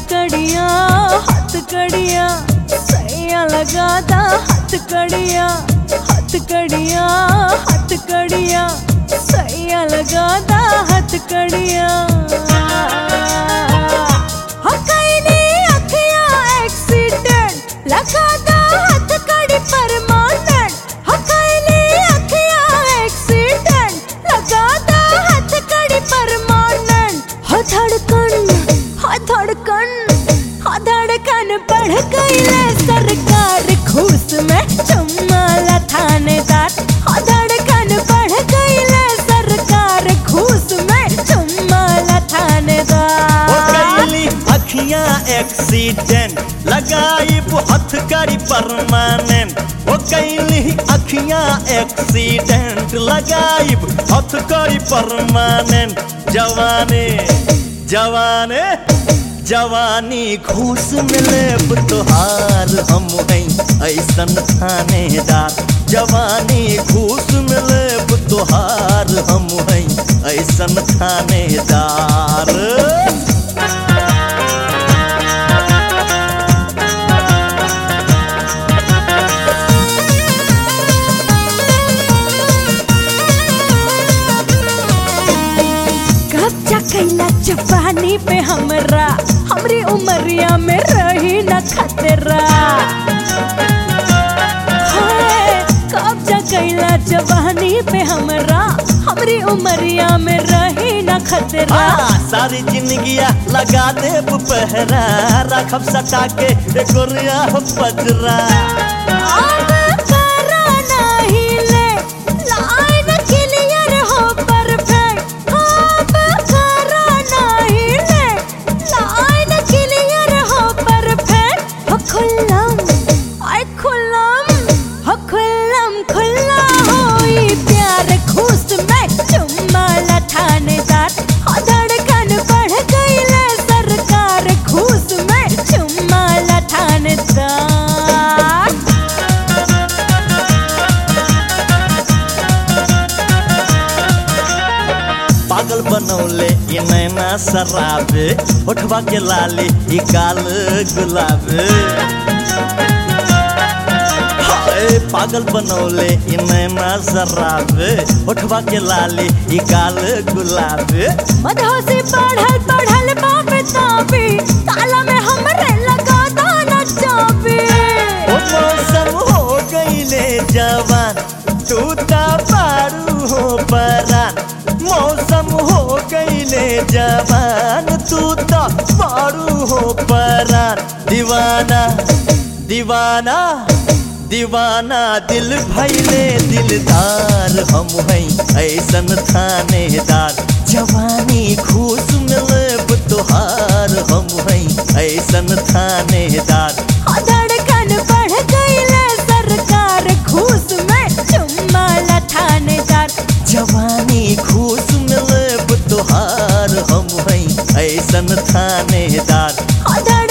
कड़िया हाथ कड़िया सैया लगाता हाथ कड़िया हाथ कड़िया हाथ कड़िया सैया लगाता हाथ कड़िया हो कैली अखिया एक्सीडेंट लगाता हाथ कड़ी परमानेंट हो कैली अखिया एक्सीडेंट लगाता हाथ कड़ी परमानेंट हो धड़कन हो धड़कन हो धड़कन बढ़ गईले सरकार घूस में चुम्माला थानेदार हो धड़कन बढ़ गईले सरकार घूस में चुम्माला ओ थानेदार कैली अखियां एक्सीडेंट लगाई हथ करी परमानेंट ओ कैली अखियां एक्सीडेंट लगाई हथ करी परमानेंट जवाने जवाने जवानी घूस मिले तोहार हम हैं ऐसन थानेदार जवानी घूस मिले तोहार हम हैं ऐसन थानेदार कब्जा कैला जवानी पे हमरा हमरी उमरिया में रही न खतरा हाय, कब्जा कैला जवानी पे हमरा हमरी उमरिया में रही न खतरा आ, सारी जिंदगिया लगा दे पहरा रखब सटा के गोरिया पजरा अब करा नहीं ले, लाइन clear हो perfect। अब करा नहीं ले, लाइन clear हो perfect। हो खुल्लम, आय खुल्लम, हो खुल्लम, खुल्ला होई प्यार घूस में चुम्मा ला थानेदार। हो धड़कन बढ़ गईले सरकार घूस में चुम्मा ला थानेदार पागल बनौले ये नैना शराबे उठवा के लाली ये काल गुलाबे हाय पागल बनौले ये नैना शराबे उठवा के लाली ये काल गुलाबे मधोसी पढ़ल पढ़ल बाप तापी ताला में हमरे लगा दाना चापी ओ मौसम हो गईले जवान तू ता पारू हो परान मौसम हो गईले जवान तू ता पारू हो परान दीवाना दीवाना दीवाना दिल भैले दिलदार हम हैं ऐसन थानेदार जवानी घूस मिलब तोहार हम हैं ऐसन थानेदार हो धड़कन बढ़ गईले सरकार घूस में चुम्मा ला थानेदार जवानी घूस मिलब तोहार हम हैं ऐसन थानेदार हो धड़कन